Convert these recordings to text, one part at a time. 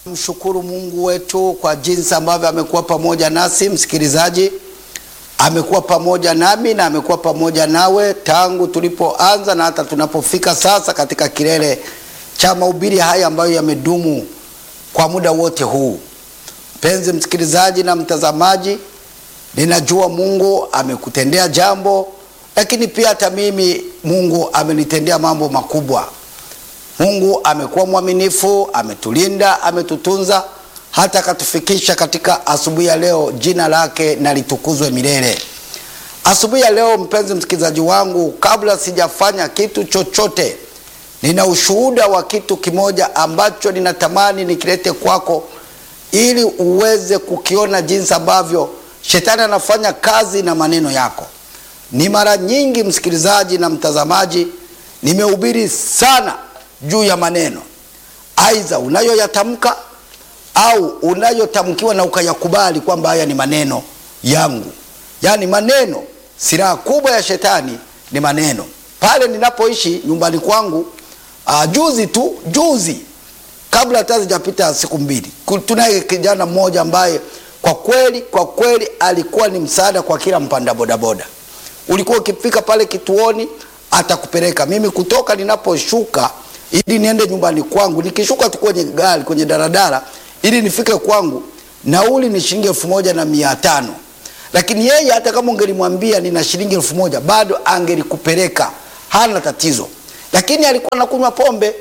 Mshukuru Mungu wetu kwa jinsi ambavyo amekuwa pamoja nasi. Msikilizaji, amekuwa pamoja nami na amekuwa pamoja nawe tangu tulipoanza na hata tunapofika sasa katika kilele cha mahubiri haya ambayo yamedumu kwa muda wote huu. Mpenzi msikilizaji na mtazamaji, ninajua Mungu amekutendea jambo, lakini pia hata mimi Mungu amenitendea mambo makubwa. Mungu amekuwa mwaminifu, ametulinda, ametutunza hata akatufikisha katika asubuhi ya leo. Jina lake na litukuzwe milele. Asubuhi ya leo, mpenzi msikilizaji wangu, kabla sijafanya kitu chochote, nina ushuhuda wa kitu kimoja ambacho ninatamani nikilete kwako ili uweze kukiona jinsi ambavyo shetani anafanya kazi na maneno yako. Ni mara nyingi, msikilizaji na mtazamaji, nimehubiri sana juu ya maneno aidha unayoyatamka au unayotamkiwa na ukayakubali kwamba haya ni maneno yangu. Yaani maneno, silaha kubwa ya shetani ni maneno. Pale ninapoishi nyumbani kwangu, uh, juzi tu juzi, kabla hata zijapita siku mbili, tunaye kijana mmoja ambaye kwa kweli kwa kweli alikuwa ni msaada kwa kila mpanda bodaboda. Ulikuwa ukifika pale kituoni atakupeleka. Mimi kutoka ninaposhuka ili niende nyumbani kwangu, nikishuka tu kwenye gari kwenye daladala ili nifike kwangu, nauli ni shilingi elfu moja na mia tano lakini yeye hata kama ungelimwambia nina shilingi elfu moja bado angelikupeleka, hana tatizo, lakini alikuwa anakunywa pombe.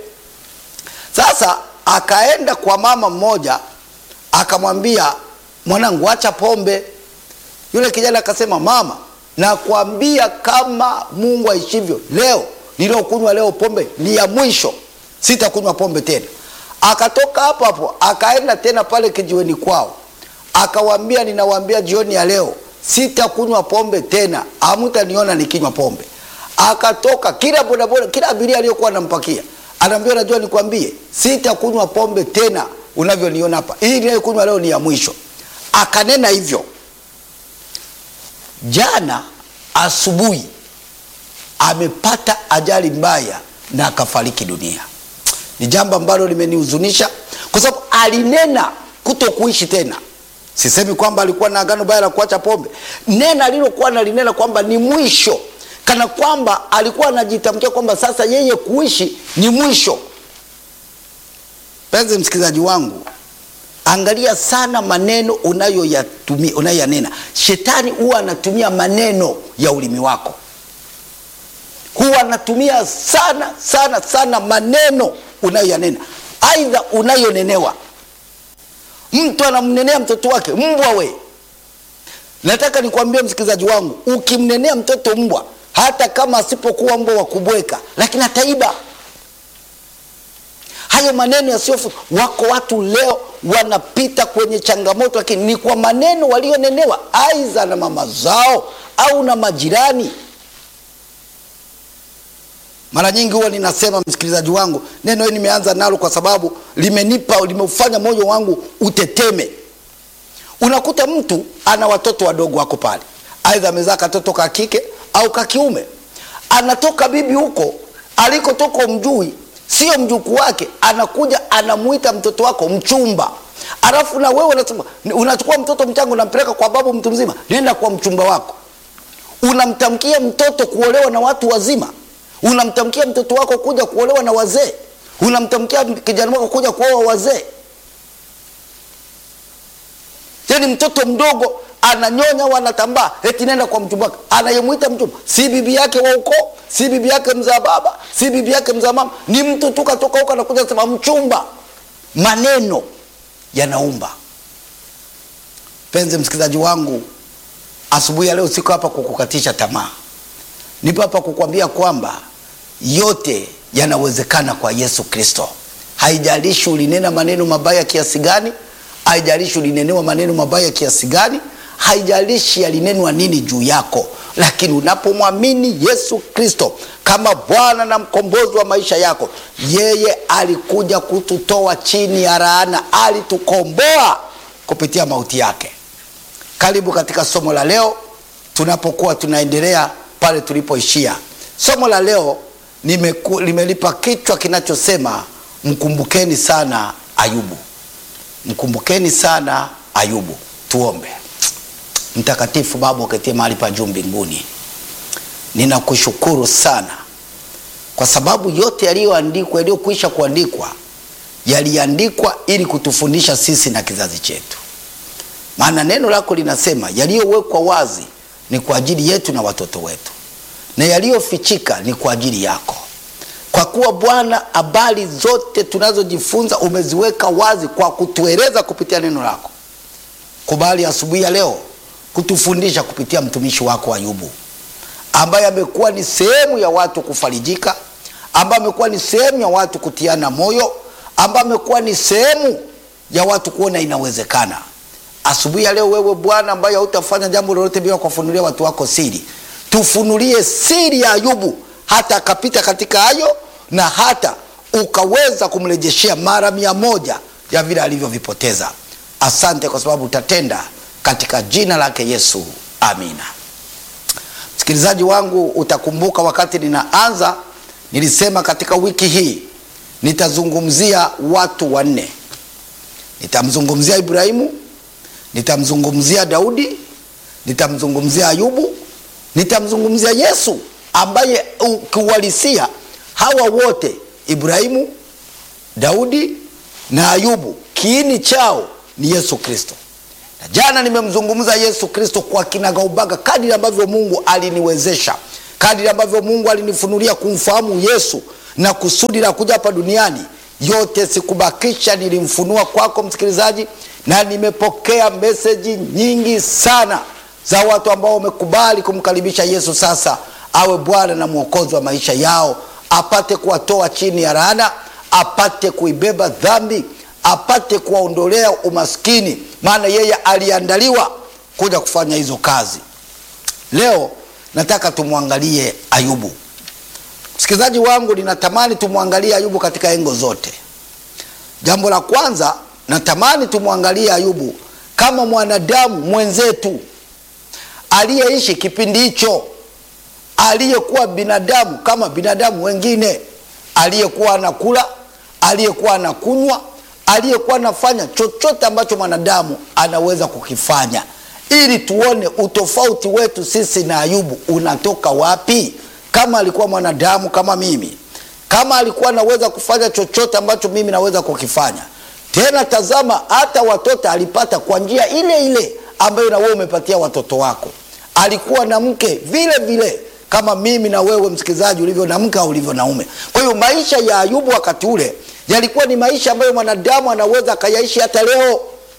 Sasa akaenda kwa mama mmoja akamwambia, mwanangu, acha pombe. Yule kijana akasema, mama, nakwambia kama Mungu aishivyo, leo niliokunywa leo pombe ni ya mwisho, sitakunywa pombe tena. Akatoka hapo hapo akaenda tena pale kijiweni kwao, akawaambia, ninawaambia jioni ya leo sitakunywa pombe tena, hamtaniona nikinywa pombe. Akatoka kila bodaboda, kila abiria aliyokuwa anampakia anaambia, najua nikwambie, sitakunywa pombe tena unavyoniona hapa, hii ninayokunywa leo ni ya mwisho. Akanena hivyo. Jana asubuhi amepata ajali mbaya na akafariki dunia. Ni jambo ambalo limenihuzunisha kwa sababu alinena kuto kuishi tena. Sisemi kwamba alikuwa na agano baya la kuacha pombe, nena alilokuwa nalinena kwamba ni mwisho, kana kwamba alikuwa anajitamkia kwamba sasa yeye kuishi ni mwisho. Penzi msikilizaji wangu, angalia sana maneno unayoyatumia, unayoyanena. Shetani huwa anatumia maneno ya ulimi wako huwa anatumia sana sana sana maneno unayoyanena, aidha unayonenewa. Mtu anamnenea mtoto wake mbwa. We, nataka nikwambie msikilizaji wangu, ukimnenea mtoto mbwa, hata kama asipokuwa mbwa wa kubweka, lakini ataiba. Hayo maneno yasiyofu. Wako watu leo wanapita kwenye changamoto, lakini ni kwa maneno walionenewa, aidha na mama zao au na majirani. Mara nyingi huwa ninasema msikilizaji wangu, neno hili nimeanza nalo kwa sababu limenipa limeufanya moyo wangu uteteme. Unakuta mtu ana watoto wadogo wako pale, aidha amezaa katoto ka kike au ka kiume, anatoka bibi huko alikotoka mjui, sio mjukuu wake, anakuja anamuita mtoto wako mchumba, alafu na wewe unasema, unachukua mtoto mchanga unampeleka kwa babu mtu mzima, nenda kwa mchumba wako, unamtamkia mtoto kuolewa na watu wazima unamtamkia mtoto wako kuja kuolewa na wazee, unamtamkia kijana wako kuja kuoa wazee. Yani mtoto mdogo ananyonya au anatambaa, eti nenda kwa mchumba wake, anayemwita mchumba si bibi yake wa ukoo, si bibi yake mzaa baba, si bibi yake mzaa mama, ni mtu tu katoka huko anakuja kusema mchumba. Maneno yanaumba. Penzi msikilizaji wangu, asubuhi ya leo siko hapa kukukatisha tamaa, nipo hapa kukwambia kwamba yote yanawezekana kwa Yesu Kristo. Haijalishi ulinena maneno mabaya kiasi gani, haijalishi ulinenewa maneno mabaya kiasi gani, haijalishi yalinenwa nini juu yako, lakini unapomwamini Yesu Kristo kama Bwana na mkombozi wa maisha yako, yeye alikuja kututoa chini ya laana, alitukomboa kupitia mauti yake. Karibu katika somo la leo, tunapokuwa tunaendelea pale tulipoishia. Somo la leo nimeku, limelipa kichwa kinachosema mkumbukeni sana Ayubu. mkumbukeni sana Ayubu. Tuombe. Mtakatifu Baba uketie mahali pa juu mbinguni, ninakushukuru sana kwa sababu yote yaliyoandikwa, yaliyokwisha kuandikwa, yaliandikwa ili kutufundisha sisi na kizazi chetu, maana neno lako linasema yaliyowekwa wazi ni kwa ajili yetu na watoto wetu, na yaliyofichika ni kwa ajili yako. Kwa kuwa Bwana, habari zote tunazojifunza umeziweka wazi kwa kutueleza kupitia neno lako. Kubali asubuhi ya leo kutufundisha kupitia mtumishi wako Ayubu, ambaye amekuwa ni sehemu ya watu kufarijika, ambaye amekuwa ni sehemu ya watu kutiana moyo, ambaye amekuwa ni sehemu ya watu kuona inawezekana. Asubuhi ya leo, wewe Bwana ambaye hautafanya jambo lolote bila kuwafunulia watu wako siri, tufunulie siri ya Ayubu hata akapita katika hayo na hata ukaweza kumrejeshea mara mia moja ya vile alivyovipoteza. Asante kwa sababu utatenda katika jina lake Yesu, amina. Msikilizaji wangu, utakumbuka wakati ninaanza nilisema katika wiki hii nitazungumzia watu wanne. Nitamzungumzia Ibrahimu, nitamzungumzia Daudi, nitamzungumzia Ayubu, nitamzungumzia Yesu ambaye ukiuhalisia hawa wote Ibrahimu, Daudi na Ayubu kiini chao ni Yesu Kristo. Na jana nimemzungumza Yesu Kristo kwa kinagaubaga kadiri ambavyo Mungu aliniwezesha, kadiri ambavyo Mungu alinifunulia kumfahamu Yesu na kusudi la kuja hapa duniani. Yote sikubakisha, nilimfunua kwako msikilizaji, na nimepokea meseji nyingi sana za watu ambao wamekubali kumkaribisha Yesu sasa awe Bwana na Mwokozi wa maisha yao, apate kuwatoa chini ya laana, apate kuibeba dhambi, apate kuwaondolea umaskini, maana yeye aliandaliwa kuja kufanya hizo kazi. Leo nataka tumwangalie Ayubu. Msikilizaji wangu, ninatamani tumwangalie Ayubu katika engo zote. Jambo la kwanza, natamani tumwangalie Ayubu kama mwanadamu mwenzetu aliyeishi kipindi hicho aliyekuwa binadamu kama binadamu wengine, aliyekuwa anakula, aliyekuwa anakunywa, aliyekuwa anafanya chochote ambacho mwanadamu anaweza kukifanya, ili tuone utofauti wetu sisi na Ayubu unatoka wapi. Kama alikuwa mwanadamu kama mimi, kama alikuwa anaweza kufanya chochote ambacho mimi naweza kukifanya, tena tazama, hata watoto alipata kwa njia ile ile ambayo na wewe umepatia watoto wako. Alikuwa na mke vile vile kama mimi na wewe msikilizaji ulivyo na mke au ulivyo na ume. Kwa hiyo maisha ya Ayubu wakati ule yalikuwa ni maisha ambayo mwanadamu anaweza akayaishi hata leo,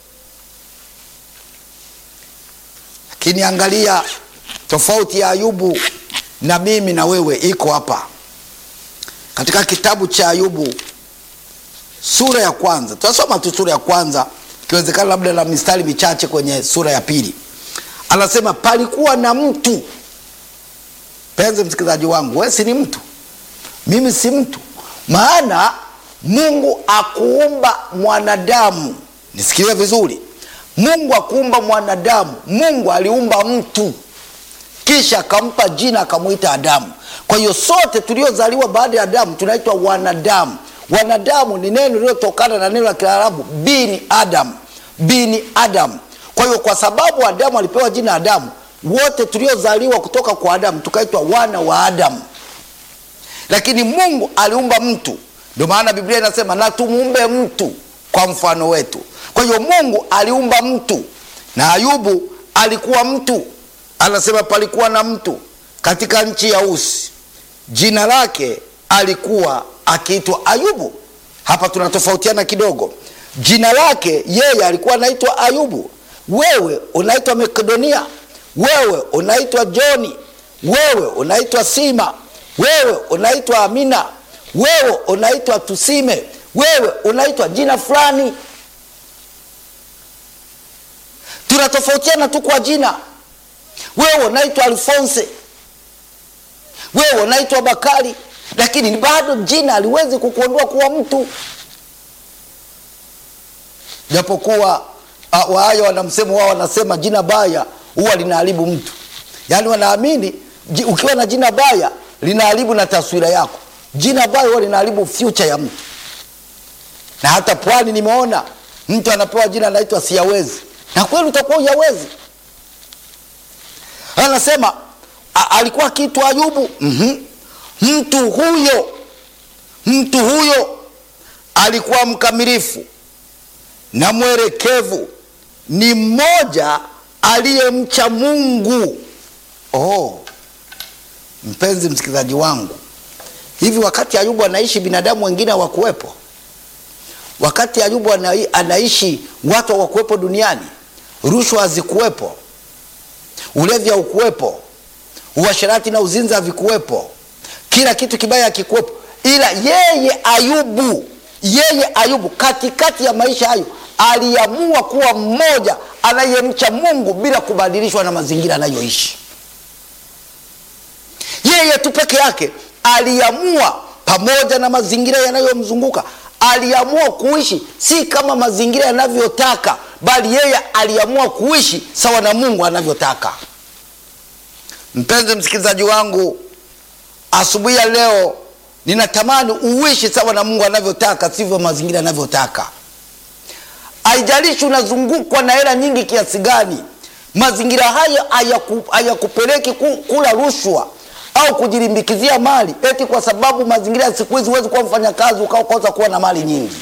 lakini angalia tofauti ya Ayubu na mimi na wewe iko hapa katika kitabu cha Ayubu sura ya kwanza. Tutasoma tu sura ya kwanza, ikiwezekana labda na mistari michache kwenye sura ya pili. Anasema palikuwa na mtu Penzi msikilizaji wangu, wewe si ni mtu, mimi si mtu. Maana Mungu akuumba mwanadamu, nisikilie vizuri. Mungu akuumba mwanadamu, Mungu aliumba mtu, kisha akampa jina akamwita Adamu. Kwa hiyo sote tuliozaliwa baada ya Adamu tunaitwa wanadamu. Wanadamu ni neno lililotokana na neno la Kiarabu bini Adam, bini Adam. Kwa hiyo kwa sababu Adamu alipewa jina Adamu wote tuliozaliwa kutoka kwa Adamu tukaitwa wana wa Adamu, lakini Mungu aliumba mtu. Ndio maana Biblia inasema na tumuumbe mtu kwa mfano wetu. Kwa hiyo Mungu aliumba mtu, na Ayubu alikuwa mtu. Anasema palikuwa na mtu katika nchi ya Usi, jina lake alikuwa akiitwa Ayubu. Hapa tunatofautiana kidogo. Jina lake yeye alikuwa anaitwa Ayubu, wewe unaitwa Makedonia wewe unaitwa Joni, wewe unaitwa Sima, wewe unaitwa Amina, wewe unaitwa Tusime, wewe unaitwa jina fulani. Tunatofautiana tu kwa jina. Wewe unaitwa Alfonse, wewe unaitwa Bakari, lakini bado jina haliwezi kukuondoa kuwa mtu, japokuwa Wahaya wana msemo wao, wanasema jina baya huwa linaharibu mtu. Yaani wanaamini ukiwa na jina baya linaharibu na taswira yako. Jina baya huwa linaharibu future ya mtu, na hata pwani nimeona mtu anapewa jina anaitwa siyawezi na kweli utakuwa uyawezi anasema a- alikuwa kitu ayubu mm-hmm. mtu huyo mtu huyo alikuwa mkamilifu na mwerekevu ni mmoja aliyemcha mungu oh. mpenzi msikilizaji wangu hivi wakati ayubu anaishi binadamu wengine hawakuwepo wakati ayubu anai, anaishi watu hawakuwepo duniani rushwa hazikuwepo ulevi haukuwepo uasherati na uzinzi havikuwepo kila kitu kibaya hakikuwepo ila yeye ayubu yeye ayubu katikati ya maisha hayo aliamua kuwa mmoja anayemcha mungu bila kubadilishwa na mazingira anayoishi yeye tu peke yake aliamua pamoja na mazingira yanayomzunguka aliamua kuishi si kama mazingira yanavyotaka bali yeye aliamua kuishi sawa na mungu anavyotaka mpenzi msikilizaji wangu asubuhi ya leo ninatamani uishi sawa na mungu anavyotaka sivyo mazingira yanavyotaka haijalishi unazungukwa na hela nyingi kiasi gani mazingira haya hayaku- hayakupeleki ku- kula rushwa au kujilimbikizia mali eti kwa sababu mazingira ya siku hizi huwezi kuwa mfanyakazi ukaokosa kuwa na mali nyingi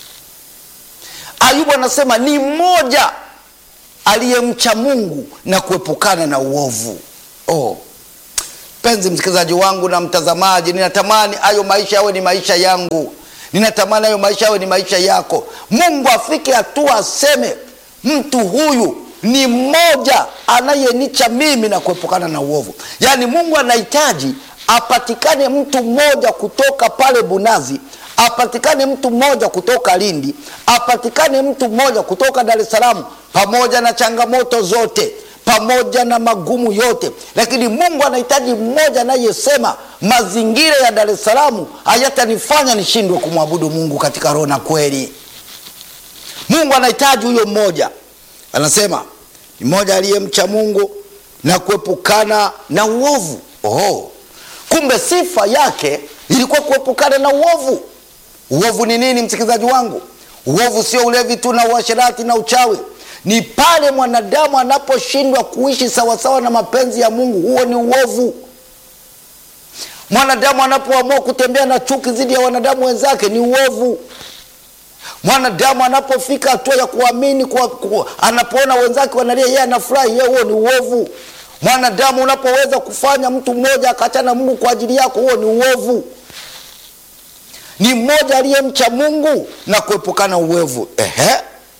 ayubu anasema ni mmoja aliyemcha mungu na kuepukana na uovu oh. penzi msikilizaji wangu na mtazamaji ninatamani hayo maisha yawe ni maisha yangu ninatamani hayo maisha yawe ni maisha yako mungu afike hatua aseme mtu huyu ni mmoja anayenicha mimi na kuepukana na uovu yaani mungu anahitaji apatikane mtu mmoja kutoka pale bunazi apatikane mtu mmoja kutoka lindi apatikane mtu mmoja kutoka dar es salaam pamoja na changamoto zote pamoja na magumu yote lakini mungu anahitaji mmoja anayesema mazingira ya dar es salaam hayatanifanya nishindwe kumwabudu mungu katika roho na kweli mungu anahitaji huyo mmoja anasema ni mmoja aliyemcha mungu na kuepukana na uovu oh. kumbe sifa yake ilikuwa kuepukana na uovu uovu ni nini msikilizaji wangu uovu sio ulevi tu na uasherati na uchawi ni pale mwanadamu anaposhindwa kuishi sawasawa na mapenzi ya mungu huo ni uovu mwanadamu anapoamua kutembea na chuki dhidi ya wanadamu wenzake ni uovu mwanadamu anapofika hatua ya kuamini kwa, kwa, anapoona wenzake wanalia yeye anafurahi yeye huo ni uovu mwanadamu unapoweza kufanya mtu mmoja akachana mungu kwa ajili yako huo ni uovu ni mmoja aliyemcha mungu na kuepukana uovu ehe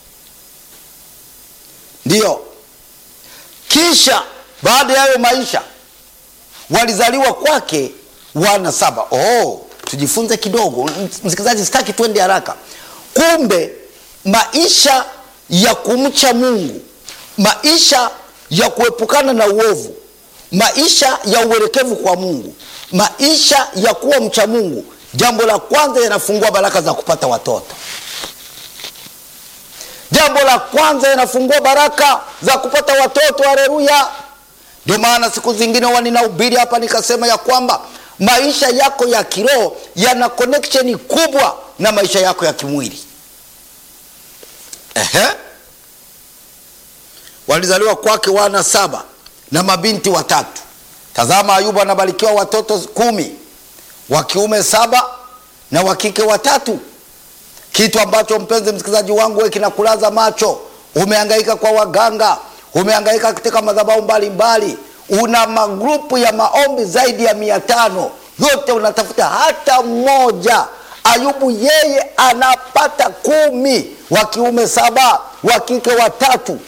ndiyo kisha baada ya hayo maisha walizaliwa kwake wana saba oh, tujifunze kidogo msikilizaji sitaki twende haraka kumbe maisha ya kumcha mungu maisha ya kuepukana na uovu maisha ya uelekevu kwa mungu maisha ya kuwa mcha mungu jambo la kwanza yanafungua baraka za kupata watoto jambo la kwanza yanafungua baraka za kupata watoto haleluya ndio maana siku zingine huwa ninahubiri hapa nikasema ya kwamba maisha yako ya kiroho yana connection kubwa na maisha yako ya kimwili Ehe. walizaliwa kwake wana saba na mabinti watatu tazama ayubu anabarikiwa watoto kumi wa kiume saba na wa kike watatu kitu ambacho mpenzi msikilizaji wangu we kinakulaza macho umehangaika kwa waganga umehangaika katika madhabahu mbalimbali una magrupu ya maombi zaidi ya mia tano yote unatafuta hata mmoja ayubu yeye anapata kumi wa kiume saba wa kike watatu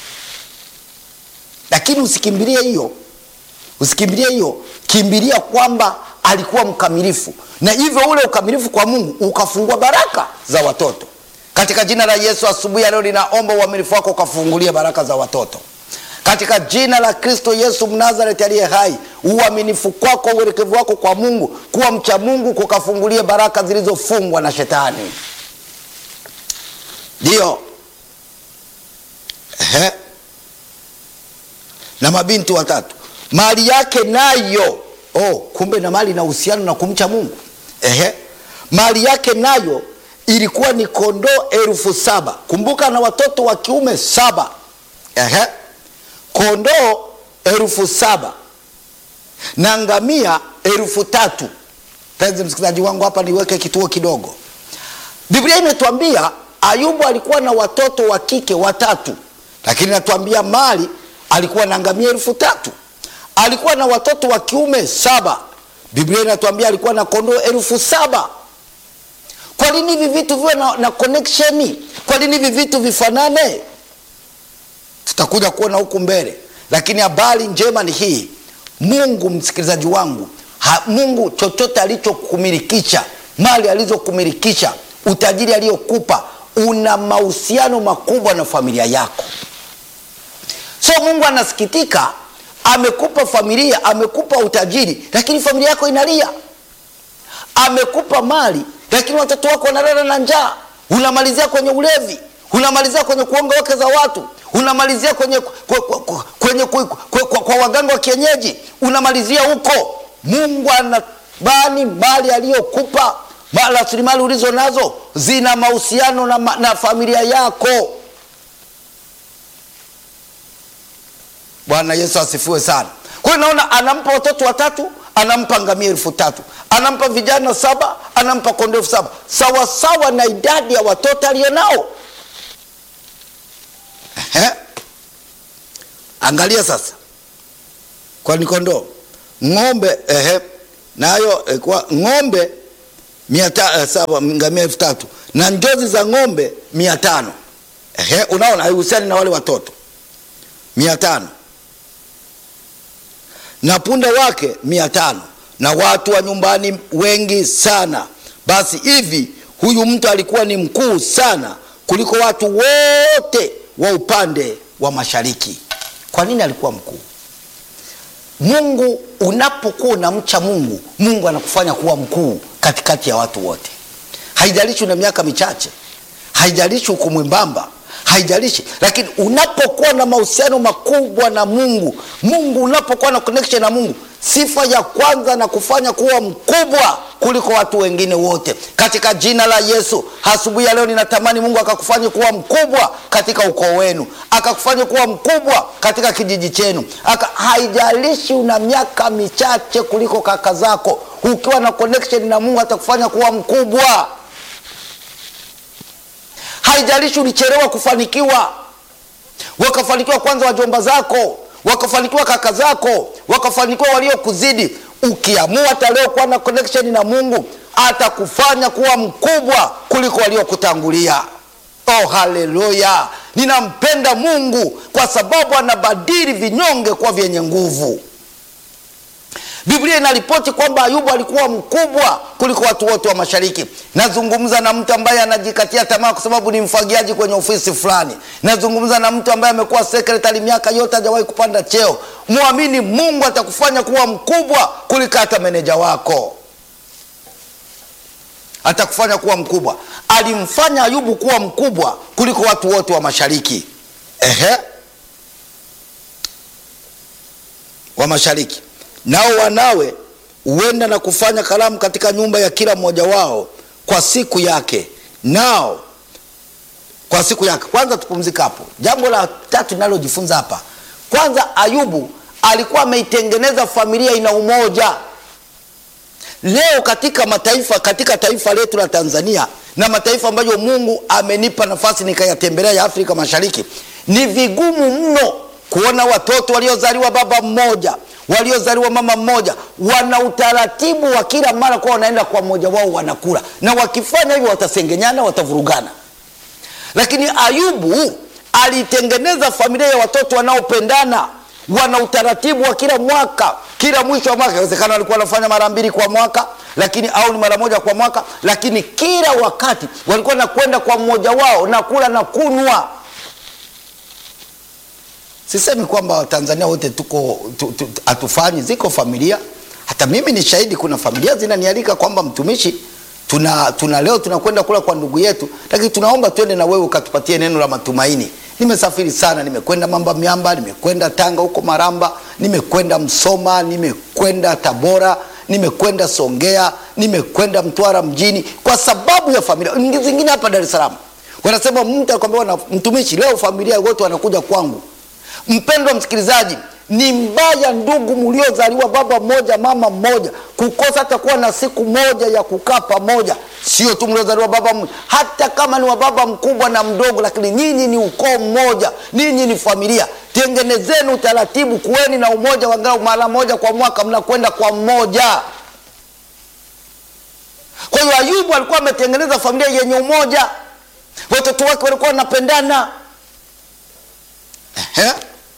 lakini usikimbilie hiyo usikimbilie hiyo kimbilia kwamba alikuwa mkamilifu na hivyo ule ukamilifu kwa mungu ukafungua baraka za watoto katika jina la yesu asubuhi ya leo ninaomba uaminifu wako ukafungulie baraka za watoto katika jina la kristo yesu mnazareti aliye hai uaminifu kwako uelekevu wako kwa mungu kuwa mcha mungu kukafungulie baraka zilizofungwa na shetani ndiyo Ehe. na mabinti watatu mali yake nayo oh, kumbe na mali na uhusiano na kumcha mungu Ehe. mali yake nayo ilikuwa ni kondoo elfu saba kumbuka na watoto wa kiume saba Ehe. kondoo elfu saba na ngamia elfu tatu penzi msikilizaji wangu hapa niweke kituo kidogo biblia imetuambia ayubu alikuwa na watoto wa kike watatu lakini natuambia mali alikuwa na ngamia elfu tatu alikuwa na watoto wa kiume saba biblia inatuambia alikuwa na kondoo elfu saba kwa nini hivi vitu viwe na, na connection kwa nini hivi vitu vifanane tutakuja kuona huku mbele lakini habari njema ni hii mungu msikilizaji wangu ha, mungu chochote alichokumilikisha mali alizokumilikisha utajiri aliyokupa una mahusiano makubwa na familia yako so mungu anasikitika amekupa familia amekupa utajiri lakini familia yako inalia amekupa mali lakini watoto wako wanalala na njaa unamalizia kwenye ulevi unamalizia kwenye kuonga wake za watu unamalizia kwenye, kwenye, kwenye, kwenye, kwenye kwa, kwa waganga wa kienyeji unamalizia huko mungu anabani mali aliyokupa rasilimali ulizo nazo zina mahusiano na, na familia yako bwana yesu asifiwe sana kwa hiyo naona anampa watoto watatu anampa ngamia elfu tatu anampa vijana saba anampa kondo elfu saba sawasawa na idadi ya watoto alionao Ehe. angalia sasa kwani kondoo ng'ombe ehe, nayo eh, kwa ng'ombe mia ta, eh, saba ngamia elfu tatu na njozi za ng'ombe mia tano ehe, unaona haihusiani na wale watoto mia tano na punda wake mia tano na watu wa nyumbani wengi sana basi hivi huyu mtu alikuwa ni mkuu sana kuliko watu wote wa upande wa mashariki kwa nini alikuwa mkuu mungu unapokuwa unamcha mungu mungu anakufanya kuwa mkuu katikati ya watu wote haijalishi una miaka michache haijalishi uko mwembamba haijalishi lakini unapokuwa na mahusiano makubwa na mungu mungu unapokuwa na connection na mungu sifa ya kwanza na kufanya kuwa mkubwa kuliko watu wengine wote katika jina la yesu asubuhi ya leo ninatamani mungu akakufanya kuwa mkubwa katika ukoo wenu akakufanya kuwa mkubwa katika kijiji chenu Aka, haijalishi una miaka michache kuliko kaka zako ukiwa na connection na mungu atakufanya kuwa mkubwa haijalishi ulichelewa kufanikiwa wakafanikiwa kwanza wajomba zako wakafanikiwa kaka zako wakafanikiwa waliokuzidi ukiamua hata leo kuwa na connection na mungu atakufanya kuwa mkubwa kuliko waliokutangulia oh haleluya ninampenda mungu kwa sababu anabadili vinyonge kuwa vyenye nguvu biblia inaripoti kwamba ayubu alikuwa mkubwa kuliko watu wote wa mashariki nazungumza na mtu ambaye anajikatia tamaa kwa sababu ni mfagiaji kwenye ofisi fulani nazungumza na mtu ambaye amekuwa sekretari miaka yote hajawahi kupanda cheo mwamini mungu atakufanya kuwa mkubwa kuliko hata meneja wako atakufanya kuwa mkubwa alimfanya ayubu kuwa mkubwa kuliko watu wote wa mashariki ehe wa mashariki nao wanawe huenda na kufanya karamu katika nyumba ya kila mmoja wao kwa siku yake nao kwa siku yake kwanza tupumzika hapo jambo la tatu linalojifunza hapa kwanza ayubu alikuwa ameitengeneza familia ina umoja leo katika mataifa katika taifa letu la tanzania na mataifa ambayo mungu amenipa nafasi nikayatembelea ya afrika mashariki ni vigumu mno kuona watoto waliozaliwa baba mmoja waliozaliwa mama mmoja wana utaratibu wa kila mara kuwa wanaenda kwa mmoja wao wanakula na wakifanya hivyo watasengenyana watavurugana lakini ayubu alitengeneza familia ya watoto wanaopendana wana utaratibu wa kila mwaka kila mwisho wa mwaka inawezekana walikuwa wanafanya mara mbili kwa mwaka lakini au ni mara moja kwa mwaka lakini kila wakati walikuwa nakwenda kwa mmoja wao na kula na kunwa sisemi kwamba watanzania wote tuko hatufanyi ziko familia hata mimi ni shahidi kuna familia zinanialika kwamba mtumishi tuna, tuna leo tunakwenda kula kwa ndugu yetu lakini tunaomba twende na wewe ukatupatie neno la matumaini nimesafiri sana nimekwenda mamba miamba nimekwenda tanga huko maramba nimekwenda msoma nimekwenda tabora nimekwenda Songea, nimekwenda Mtwara mjini kwa sababu ya familia. Nyingi zingine hapa Dar es Salaam wanasema mtu akwambia, wana mtumishi, leo familia wote wanakuja kwangu. Mpendwa msikilizaji, ni mbaya ndugu mliozaliwa baba mmoja mama mmoja kukosa hata kuwa na siku moja ya kukaa pamoja. Sio tu mliozaliwa baba mmoja, hata kama ni wa baba mkubwa na mdogo, lakini nyinyi ni ukoo mmoja, ninyi ni familia. Tengenezeni utaratibu, kuweni na umoja, wangalau mara moja kwa mwaka mnakwenda kwa mmoja. Kwa hiyo Ayubu alikuwa ametengeneza familia yenye umoja, watoto wake walikuwa wanapendana. Ehe.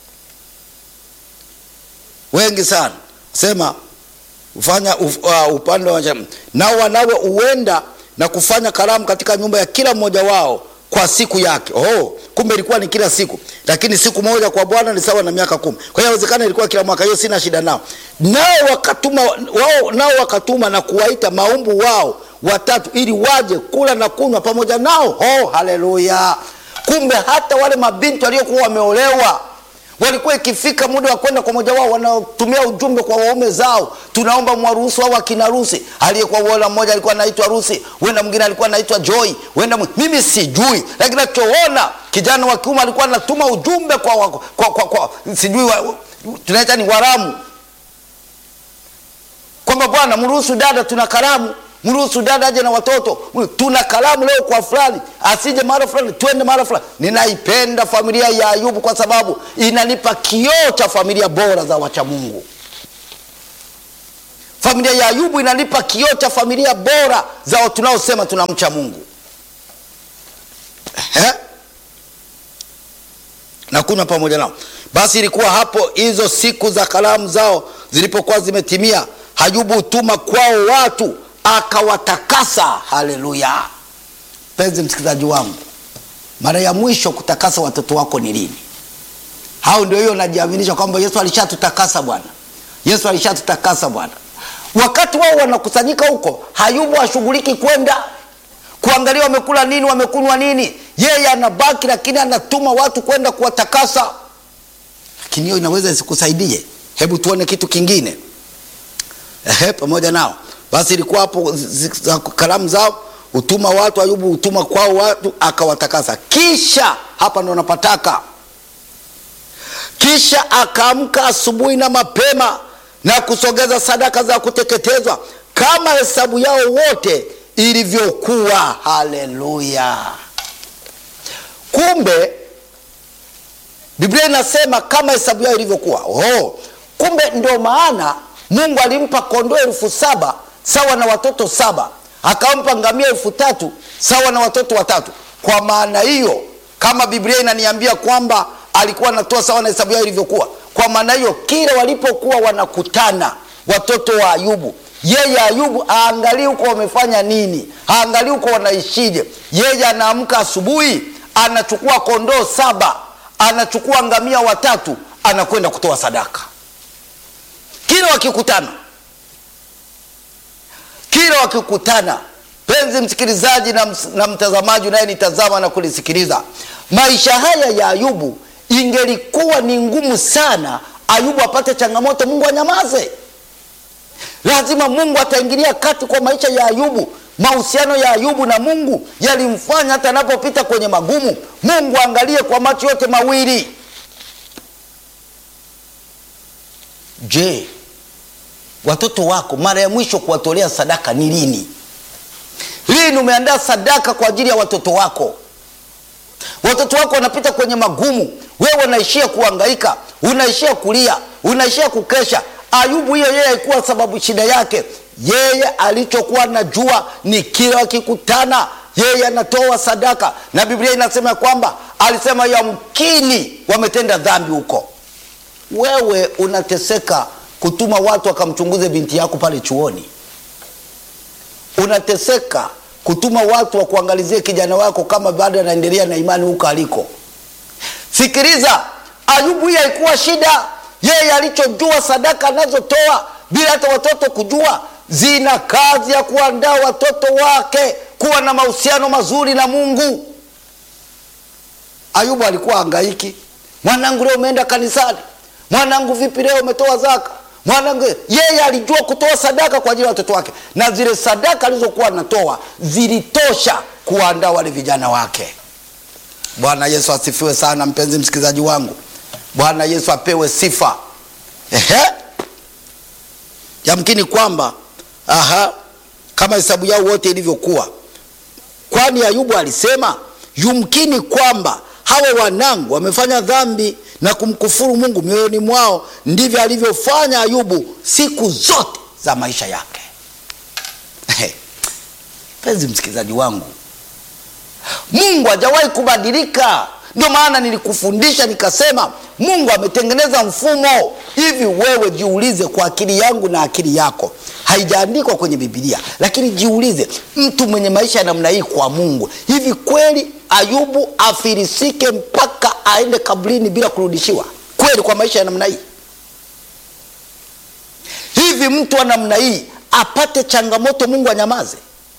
Wengi sana sema ufanya uf, uh, upande wa nao wanawe huenda na kufanya karamu katika nyumba ya kila mmoja wao kwa siku yake. Oh, kumbe ilikuwa ni kila siku, lakini siku moja kwa Bwana ni sawa na miaka kumi. Kwa hiyo inawezekana ilikuwa kila mwaka, hiyo sina shida nao. Nao wakatuma wao, nao wakatuma na kuwaita maumbu wao watatu ili waje kula na kunywa pamoja nao. Oh, haleluya! Kumbe hata wale mabinti waliokuwa wameolewa walikuwa ikifika muda wa kwenda kwa moja wao, wanatumia ujumbe kwa waume zao, tunaomba mwaruhusu au akina ruhusi. Aliyekuwa wala mmoja alikuwa anaitwa Rusi, wenda mwingine alikuwa anaitwa Joy, wenda mimi sijui, lakini nachoona kijana wa kiume alikuwa anatuma ujumbe kwa, kwa, kwa, kwa, kwa sijui wa, tunaita ni waramu, kwamba bwana, mruhusu dada, tuna karamu mruhusu dada aje na watoto, tuna kalamu leo kwa fulani, asije mara fulani, twende mara fulani. Ninaipenda familia ya Ayubu kwa sababu inanipa kioo cha familia bora za wacha Mungu. Familia ya Ayubu inanipa kioo cha familia bora za tunaosema tunamcha Mungu. Ehe, na kunywa pamoja nao. Basi ilikuwa hapo hizo siku za kalamu zao zilipokuwa zimetimia, Ayubu hutuma kwao watu akawatakasa. Haleluya! Mpenzi msikilizaji wangu, mara ya mwisho kutakasa watoto wako ni lini? Hao ndio hiyo najiaminisha kwamba Yesu alishatutakasa bwana, Yesu alishatutakasa bwana. Wakati wao wanakusanyika huko, Ayubu hashughuliki kwenda kuangalia wamekula nini, wamekunywa nini. Yeye anabaki, lakini anatuma watu kwenda kuwatakasa. Lakini hiyo inaweza isikusaidie. Hebu tuone kitu kingine. Ehe, pamoja nao basi ilikuwa hapo kalamu zao hutuma watu, Ayubu hutuma kwao watu akawatakasa. Kisha hapa ndo napataka, kisha akaamka asubuhi na mapema na kusogeza sadaka za kuteketezwa kama hesabu yao wote ilivyokuwa. Haleluya! Kumbe Biblia inasema kama hesabu yao ilivyokuwa. Oh, kumbe ndio maana Mungu alimpa kondoo elfu saba sawa na watoto saba, akampa ngamia elfu tatu sawa na watoto watatu. Kwa maana hiyo, kama Biblia inaniambia kwamba alikuwa anatoa sawa na hesabu yao ilivyokuwa, kwa maana hiyo, kila walipokuwa wanakutana watoto wa Ayubu, yeye Ayubu aangalii huko wamefanya nini, aangalii huko wanaishije. Yeye anaamka asubuhi, anachukua kondoo saba, anachukua ngamia watatu, anakwenda kutoa sadaka kila wakikutana kila wakikutana. Penzi msikilizaji na, na mtazamaji unayenitazama na kulisikiliza, maisha haya ya Ayubu, ingelikuwa ni ngumu sana Ayubu apate changamoto, Mungu anyamaze. Lazima Mungu ataingilia kati kwa maisha ya Ayubu. Mahusiano ya Ayubu na Mungu yalimfanya hata anapopita kwenye magumu, Mungu aangalie kwa macho yote mawili. Je, watoto wako mara ya mwisho kuwatolea sadaka ni lini? Lini umeandaa sadaka kwa ajili ya watoto wako? Watoto wako wanapita kwenye magumu, wewe unaishia kuhangaika, unaishia kulia, unaishia kukesha. Ayubu hiyo yeye haikuwa sababu shida yake. Yeye alichokuwa najua ni kila wakikutana yeye anatoa sadaka, na Biblia inasema kwamba alisema yamkini wametenda dhambi huko. Wewe unateseka kutuma watu wakamchunguze binti yako pale chuoni. Unateseka kutuma watu wa kuangalizie kijana wako kama bado anaendelea na imani huko aliko. Sikiliza, Ayubu hii haikuwa shida. Yeye alichojua sadaka anazotoa bila hata watoto kujua, zina kazi ya kuandaa watoto wake kuwa na mahusiano mazuri na Mungu. Ayubu alikuwa hangaiki, mwanangu, leo umeenda kanisani? Mwanangu, vipi leo umetoa zaka? mwanangu yeye alijua kutoa sadaka kwa ajili ya watoto wake na zile sadaka alizokuwa anatoa zilitosha kuwaandaa wale vijana wake bwana yesu asifiwe sana mpenzi msikilizaji wangu bwana yesu apewe sifa Ehe. yamkini kwamba aha, kama hesabu yao wote ilivyokuwa kwani ayubu alisema yumkini kwamba hawa wanangu wamefanya dhambi na kumkufuru mungu mioyoni mwao ndivyo alivyofanya ayubu siku zote za maisha yake penzi msikilizaji wangu mungu hajawahi kubadilika ndio maana nilikufundisha nikasema mungu ametengeneza mfumo hivi wewe jiulize kwa akili yangu na akili yako haijaandikwa kwenye bibilia lakini jiulize mtu mwenye maisha ya namna hii kwa mungu hivi kweli ayubu afirisike mpaka aende kabrini bila kurudishiwa kweli kwa maisha ya namna hii hivi mtu wa namna hii apate changamoto mungu anyamaze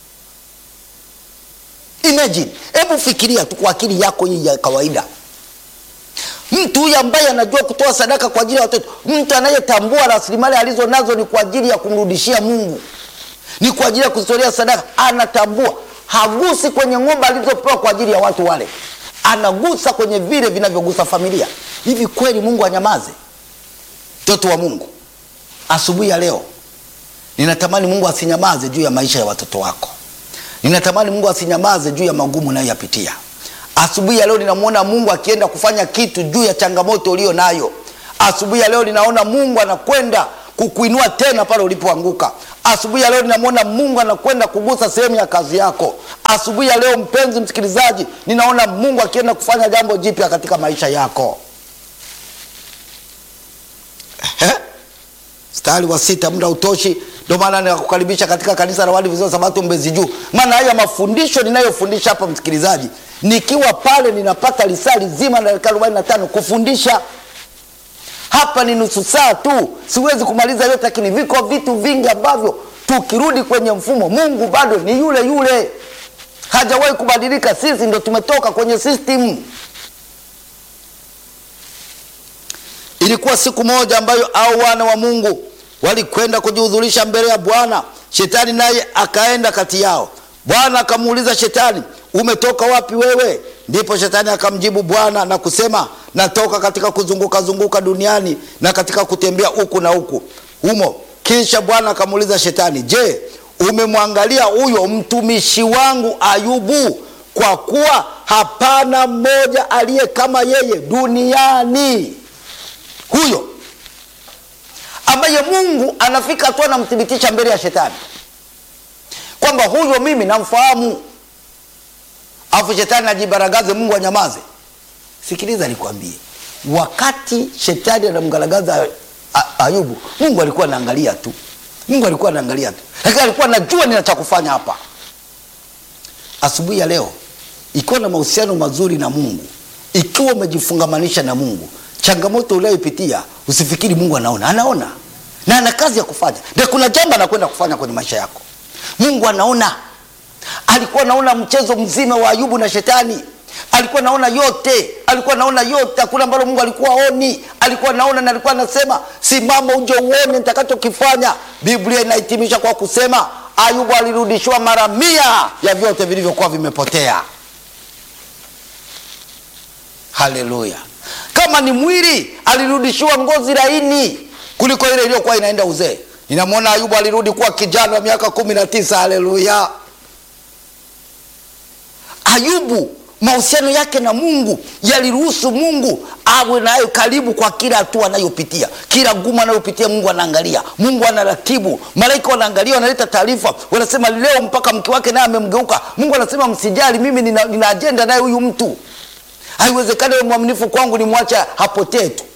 imagine hebu fikiria tu kwa akili yako hii ya kawaida mtu huyu ambaye anajua kutoa sadaka kwa ajili ya watoto mtu anayetambua rasilimali alizo nazo ni kwa ajili ya kumrudishia mungu ni kwa ajili ya kuzitolea sadaka anatambua hagusi kwenye ng'ombe alizopewa kwa ajili ya watu wale anagusa kwenye vile vinavyogusa familia hivi kweli mungu anyamaze mtoto wa mungu asubuhi ya leo ninatamani mungu asinyamaze juu ya maisha ya watoto wako ninatamani mungu asinyamaze juu ya magumu unayoyapitia asubuhi ya leo ninamwona mungu akienda kufanya kitu juu ya changamoto ulio nayo asubuhi ya leo ninaona mungu anakwenda kukuinua tena pale ulipoanguka asubuhi ya leo ninamwona mungu anakwenda kugusa sehemu ya kazi yako asubuhi ya leo mpenzi msikilizaji ninaona mungu akienda kufanya jambo jipya katika maisha yako Ehe. mstari wa sita muda utoshi ndio maana ninakukaribisha katika kanisa la Waadventista wa Sabato Mbezi Juu. Maana haya mafundisho ninayofundisha hapa, msikilizaji, nikiwa pale ninapata lisali zima na dakika 45 kufundisha. Hapa ni nusu saa tu, siwezi kumaliza yote, lakini viko vitu vingi ambavyo tukirudi kwenye mfumo, Mungu bado ni yule yule, hajawahi kubadilika. Sisi ndo tumetoka kwenye system. Ilikuwa siku moja ambayo au wana wa Mungu walikwenda kujihudhurisha mbele ya Bwana. Shetani naye akaenda kati yao. Bwana akamuuliza Shetani, umetoka wapi wewe? Ndipo Shetani akamjibu Bwana na kusema, natoka katika kuzunguka zunguka duniani na katika kutembea huku na huku humo. Kisha Bwana akamuuliza Shetani, je, umemwangalia huyo mtumishi wangu Ayubu? Kwa kuwa hapana mmoja aliye kama yeye duniani. Huyo ambaye Mungu anafika tu anamthibitisha mbele ya Shetani kwamba huyo mimi namfahamu, alafu Shetani ajibaragaze, Mungu anyamaze. Sikiliza nikwambie, wakati Shetani anamgaragaza Ayubu, Mungu alikuwa anaangalia tu, Mungu alikuwa anaangalia tu, lakini alikuwa anajua nina cha kufanya hapa. Asubuhi ya leo, ikiwa na mahusiano mazuri na Mungu, ikiwa umejifungamanisha na Mungu, changamoto unayopitia usifikiri Mungu anaona, anaona na ana kazi ya kufanya, na kuna jambo anakwenda kufanya kwenye maisha yako. Mungu anaona. Alikuwa anaona mchezo mzima wa Ayubu na Shetani, alikuwa anaona yote, alikuwa anaona yote, hakuna ambalo Mungu alikuwa aoni. Alikuwa anaona na alikuwa anasema, simama uje uone nitakachokifanya. Biblia inahitimisha kwa kusema Ayubu alirudishiwa mara mia ya vyote vilivyokuwa vimepotea. Haleluya! Kama ni mwili alirudishiwa ngozi laini kuliko ile iliyokuwa inaenda uzee. Ninamwona Ayubu alirudi kuwa kijana wa miaka kumi na tisa. Haleluya! Ayubu mahusiano yake na Mungu yaliruhusu Mungu awe nayo karibu kwa kila hatua anayopitia, kila gumu anayopitia. Mungu anaangalia, Mungu anaratibu, malaika wanaangalia, wanaleta taarifa, wanasema leo mpaka mke wake naye amemgeuka. Mungu anasema msijali, mimi nina, nina ajenda naye huyu mtu Haiwezekani wewe mwaminifu kwangu nimwacha hapotee tu.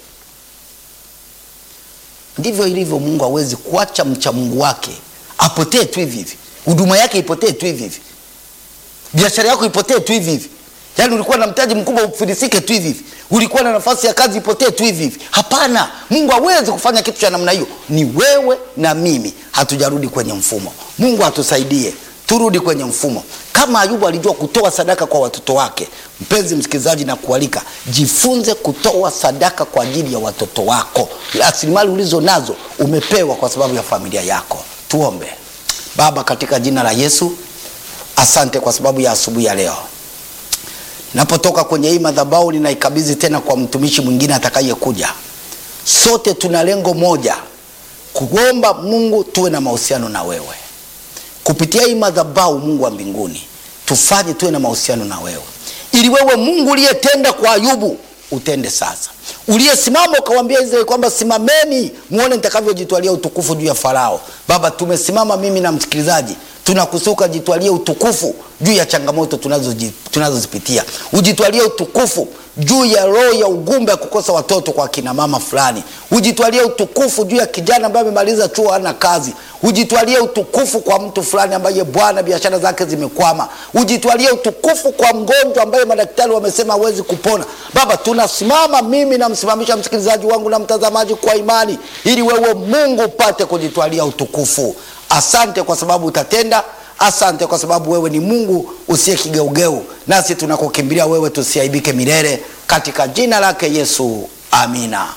Ndivyo ilivyo. Mungu hawezi kuacha mcha Mungu wake apotee tu hivi hivi, huduma yake ipotee tu hivi hivi, biashara yako ipotee tu hivi hivi. Yaani ulikuwa na mtaji mkubwa ufilisike tu hivi hivi, ulikuwa na nafasi ya kazi ipotee tu hivi hivi. Hapana, Mungu hawezi kufanya kitu cha namna hiyo. Ni wewe na mimi hatujarudi kwenye mfumo. Mungu atusaidie turudi kwenye mfumo kama ayubu alijua kutoa sadaka kwa watoto wake mpenzi msikilizaji na kualika jifunze kutoa sadaka kwa ajili ya watoto wako rasilimali ulizo nazo umepewa kwa sababu ya familia yako tuombe baba katika jina la yesu asante kwa sababu ya asubuhi ya leo napotoka kwenye hii madhabau ninaikabidhi tena kwa mtumishi mwingine atakayekuja sote tuna lengo moja kuomba mungu tuwe na mahusiano na wewe kupitia hii madhabau mungu wa mbinguni tufanye tuwe na mahusiano na wewe ili wewe mungu uliyetenda kwa ayubu utende sasa uliyesimama ukawambia israeli kwamba simameni muone nitakavyojitwalia utukufu juu ya farao baba tumesimama mimi na msikilizaji tunakusuka jitwalie utukufu juu ya changamoto tunazoji- tunazozipitia ujitwalie utukufu juu ya roho ya ugumba ya kukosa watoto kwa kina mama fulani ujitwalie utukufu juu ya kijana ambaye amemaliza chuo hana kazi ujitwalie utukufu kwa mtu fulani ambaye bwana biashara zake zimekwama ujitwalie utukufu kwa mgonjwa ambaye madaktari wamesema hawezi kupona baba tunasimama mimi namsimamisha msikilizaji wangu na mtazamaji kwa imani ili wewe mungu upate kujitwalia utukufu asante kwa sababu utatenda asante kwa sababu wewe ni mungu usiye kigeugeu nasi tunakukimbilia wewe tusiaibike milele katika jina lake yesu amina